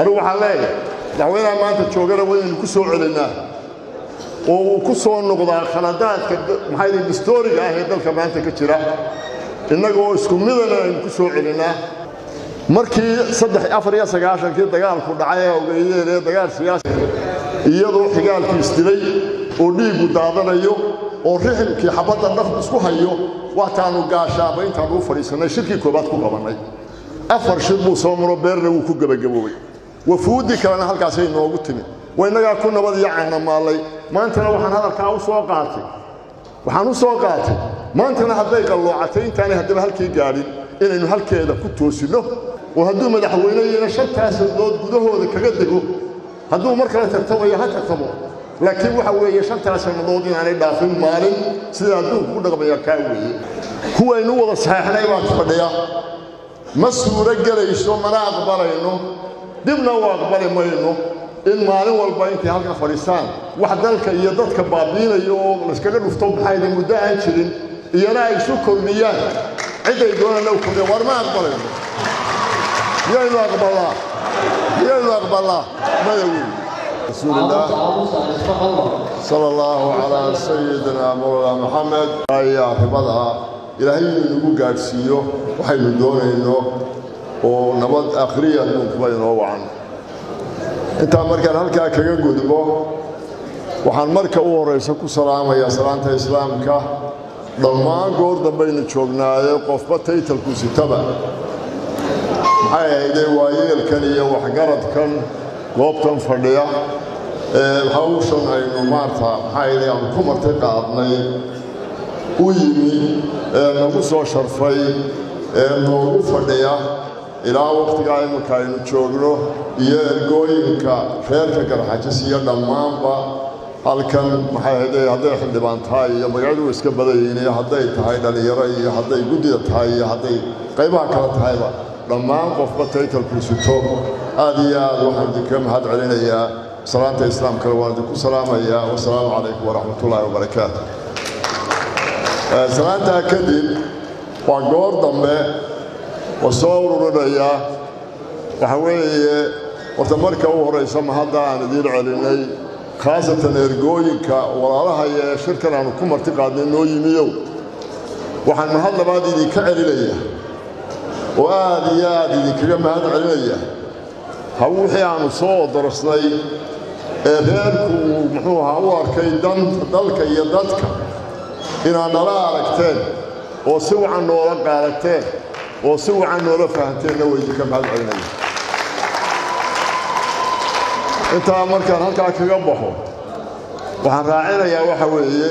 anigu waxaan leeyahay madaxweynaha maanta joogana waynu ku soo celinnaa oo uu ku soo noqdaa khaladaadka maxay historiga ah ee dalka maanta ka jira innagoo isku midana aynu ku soo celinnaa markii saddex afar iyo sagaashankii dagaalku dhacay ee ogeydeen ee dagaal siyaasi iyadoo xigaalkii isdilay oo dhiiggu daadanayo oo rixilkii xabadda dhaf isku hayo waataanu gaashaaba intaanu u fadhiisannay shirkii koobaad ku qabannay afar shir buu soo maro beerna wuu ku gebagaboobay wafuuddii kalena halkaasay noogu timi waa innagaa ku nabad iyo caanamaallay maantana waxaan hadalkaa u soo qaatay waxaan u soo qaatay maantana hadday qalloocatay intaanay haddaba halkii gaadhin inaynu halkeeda ku toosinno oo hadduu madaxweyneyina shantaas sandood gudahooda kaga dego hadduu mar kale tartamayo ha tartamo laakiin waxa weeye shantaas sannadood inaanay dhaafin maalin sida adduunku ku dhaqmaya kaa weeye kuwaynu wada saxeexnay baan fadhiya ma suuro gelayso mana aqbalayno dibna u aqbali mayno in maalin walba intay halka fadhiistaan wax dalka iyo dadka baabiinayo oo layskaga dhufto maxayda muddo aan jirin iyana ay isu kordhiyaan ciday doonana u kordhiya war ma aqbalayno miyaynu aqbalaa miyaynu aqbalaa maya weyn رسول الله صلى الله على سيدنا مولانا محمد يا ربضها إلهي نقول قارسيو وحينو دونينو ونبض آخرية نقبين وعن انت مركا هلكا كغا غدبو waxaan marka u horeysa ku salaamayaa salaanta islaamka dhammaan goor dambaynu joognaaye qofba taytalku sitaba maxay ahaydee waayeelkan iyo waxgaradkan goobtan fadhiya hawshan aynu maarta maxaa aan ku marti qaadnay u yimi ee nagu soo sharfay ee noogu fadhiya ilaa wakhtigaa iminka aynu joogno iyo ergooyinka reerka garxajis iyo dhammaanba halkan maxay ahaydee hadday xildhibaan tahay iyo magacadu iska badayiin iyo hadday tahay dhallinyaro iyo hadday guddida tahay iyo hadday qaybaha kale tahayba dhammaan qofba taytalku sito aad iyo aad waxaan idinkaga mahad celinayaa salaanta islaamkana waan idinku salaamayaa wasalaamu calaykum waraxmat ullaahi wabarakaatu salaantaa kadib waa goor dambe oo soo ururinayaa waxa weeye horta marka u horaysa mahadda aan idiin celinay khaasatan ergooyinka walaalahaya ee shirkan aanu ku marti qaadnay noo yimiyow waxaan mahad labaad idinka celinaya oo aad iyo aad idinkaga mahad celinaya ha wixii aanu soo odorsnay ee reerku uu muxuu ahaa u arkay danta dalka iyo dadka inaad nala aragteen oo si wacan noola qaadateen oo si wacan noola fahamteenna waa idinka mahad celinaya intaa markaan halkaa kaga baxo waxaan raacinayaa waxa weeye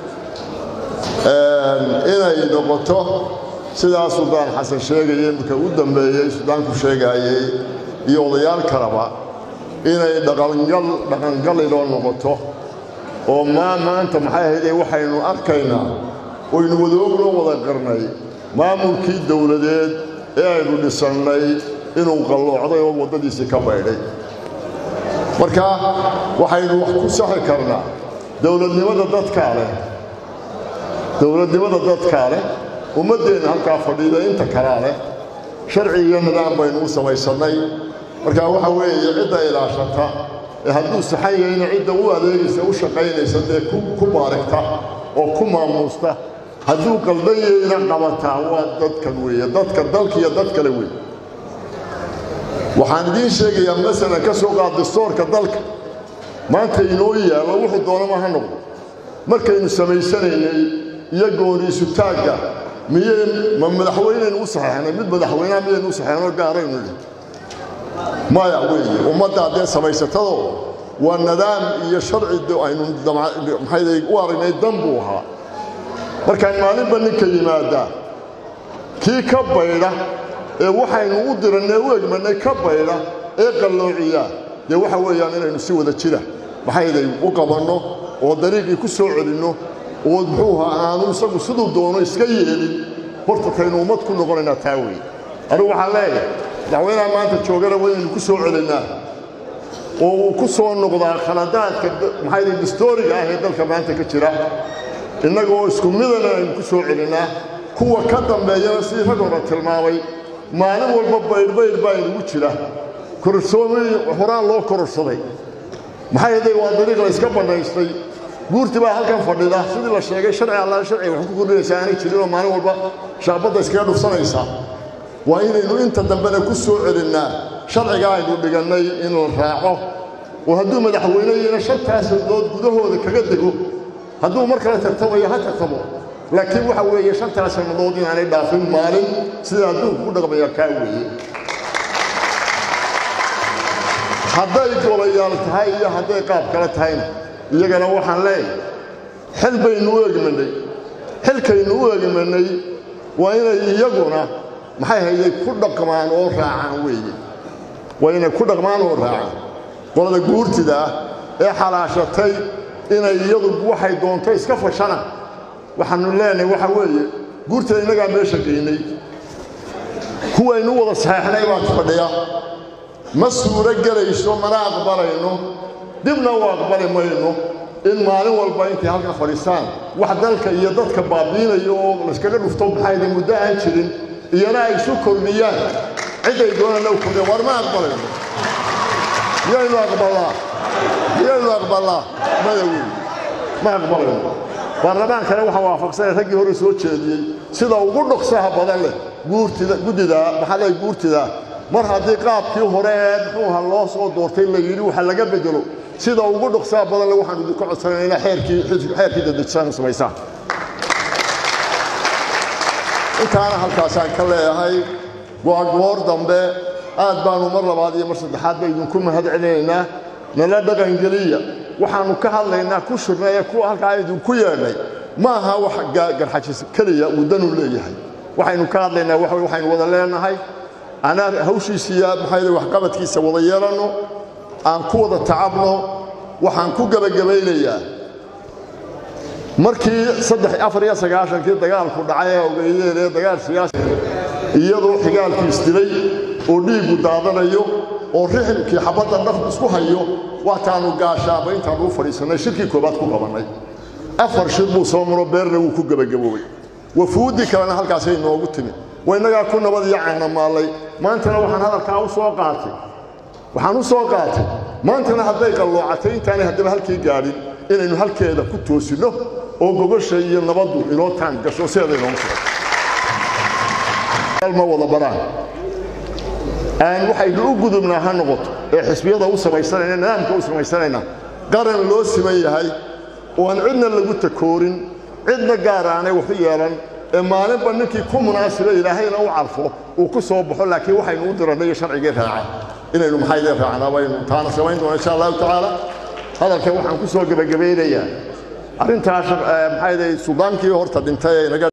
inay noqoto sidaa suldaan xasan sheegaya iminka u dambeeyey suldaanku sheegaayey iyo odayaal kaleba inay dhaqangal dhaqangaliloo noqoto oo maa maanta maxay ahaydee waxaynu arkaynaa oynu wadoognoo wada qarnay maamulkii dowladeed ee aynu dhisannay inuu qalloocday oo waddadiisii ka baydhay marka waxaynu wax ku saxi karnaa dowladnimada dadkaa leh dowladnimada dadkaa leh ummaddeenna halkaa fadhiida inta kalaa leh sharci iyo nidaam baynu u samaysannay marka waxa weeye cidda ilaashata ee hadduu saxan yahayna cidda u adeegaysa u shaqaynaysa dee ku baarigta oo ku maamuusta hadduu qaldan yahayna qabataa waa dadkan weeye dadka dalka iyo dad kale weeye waxaan idiin sheegayaa masalan ka soo qaad dastoorka dalka maanta inoo yaallo wuxuu doonama ha noqdo markaynu samaysanaynay iyo gooniisu taagga miyay ma madaxweynaynu u saxeexnay mid madaxweynaha miyaynu u saxeexnoo gaaraynu idhi maya weeye ummaddaa dee samaysatado waa nidaam iyo sharci aynu maxay u aragnay dan buu ahaa markaan maalinba ninka yimaadaa kii ka baydha ee waxaynu u dirannay u egmanay ka baydha ee qalloociyaa dee waxa weeyaan inaynu si wada jira maxayday u qabanno oo dariiqii ku soo celinno oo muxuu ahaa aanu isagu siduu doono iska yeelin horta kaynu ummad ku noqonaynaa taa weeye anigu waxaan leeyahay madaxweynaha maanta joogana waynu ku soo celinnaa oo uu ku soo noqdaa khaladaadka maxayday historiga ah ee dalka maanta ka jira innagoo isku midana aynu ku soo celinnaa kuwa ka dambeeyana sidii rag hore tilmaamay maalin walba baydhbaydh baa inugu jira kororsoomay horaan loo kororsaday maxay haday waa dariiq la iska bannaystay guurti baa halkan fadhida sidii la sheegay sharci alla sharci wax ku kordhinaysaa aanay jirinoo maalin walba shaabadda iskaga dhufsanaysaa waa inaynu inta dambena ku soo celinnaa sharciga aynu dhigannay in la raaco oo hadduu madaxweyneyina shantaas sandood gudahooda kaga dego hadduu mar kale tartamayo ha tartamo laakiin waxa weeye shantaas sannadood inaanay dhaafin maalin sida adduunku ku dhaqmaya kaa weeye hadday golayaal tahay iyo hadday qaab kale tahayna iyagana waxaan leeyahay xil baynu u egmanay xilkaynu u egmanay waa inay iyaguna maxay hayday ku dhaqmaan oo raacaan weeye waa inay ku dhaqmaan oo raacaan qolada guurtida ah ee xalaashatay inay iyadu waxay doonto iska fashana waxaanu leenahay waxa weeye guurtida innagaa meesha geynay kuwaynu wada saxeexnay baan fadhiya ma suuro gelayso mana aqbalayno dibna u aqbali mayno in maalin walba intay halkan fadhiistaan wax dalka iyo dadka baabiinaya oo layskaga dhufto maxayna muddo aan jirin iyana ay isu kordhiyaan ciday doonana u kordhiyan war ma aqbalayno miyaynu aqbalaa miyaynu aqbalaa maya wey ma aqbalayno baarlamaankana waxaa waafaqsanay raggii hore soo jeediyey sida ugu dhoksaha badan leh guurtida guddida maxaa leeyahay guurtida mar haddii qaabkii hore ee muxuuha loo soo doortay la yidhi waxa laga bedelo sida ugu dhoksaha badan leh waxaan idinka codsanay inaa xeerkii xeerkii dadejisaan samaysaan intaana halkaasaan ka leeyahay go'agoor dambe aad baanu mar labaad iyo mar saddexaad ba idinku mahad celinaynaa nala dhaqangeliya waxaannu ka hadlaynaa ku shurnay ee kuwa halkaa idinku yeedhay ma aha wax garxajis keliya uu danu leeyahay waxaynu ka hadlaynaa waxa waxaynu wada leenahay anaa hawshiisiiya maxay waxqabadkiisa wada yeelanno aan ku wada tacabno waxaan ku gebagabaynayaa markii saddex afar iyo sagaashankii dagaalku dhacay ee ogeeyeen ee dagaal siyaasi iyadoo xigaalkii isdilay oo dhiiggu daadanayo oo rixilkii xabadda dhaf isku hayo waataanu gaashaaba intaanu u fadhiisannay shirkii koobaad ku qabannay afar shir buu soo maro beerna wuu ku gebagaboobay wafuuddii kalena halkaasay noogu timid waa innagaa ku nabad iyo caanamaallay maantana waxaan hadalkaa u soo qaatay waxaan u soo qaatay maantana hadday qalloocatay intaanay haddaba halkii gaadhin inaynu halkeeda ku toosinno oo gogosha iyo nabaddu inoo taan gasho sideeda inoogu sugan ma wada baraan aan waxaynu u gudubnaa ha noqoto ee xisbiyada u samaysanayna nidaamka u samaysanayna qaran loo siman yahay oo aan cidna lagu takoorin cidna gaar aanay wax u yeelan ee maalinba ninkii ku munaasiba ilaahayna u carfo uu ku soo baxo laakiin waxaynu u dirannay iyo sharcigii raaca inaynu maxaydee raacnaa baynu taana samayn doona insha allahu tacaala hadalka waxaan ku soo gebagabaynayaa arrintaas maxaydee suldaankii horta dhintay ee naga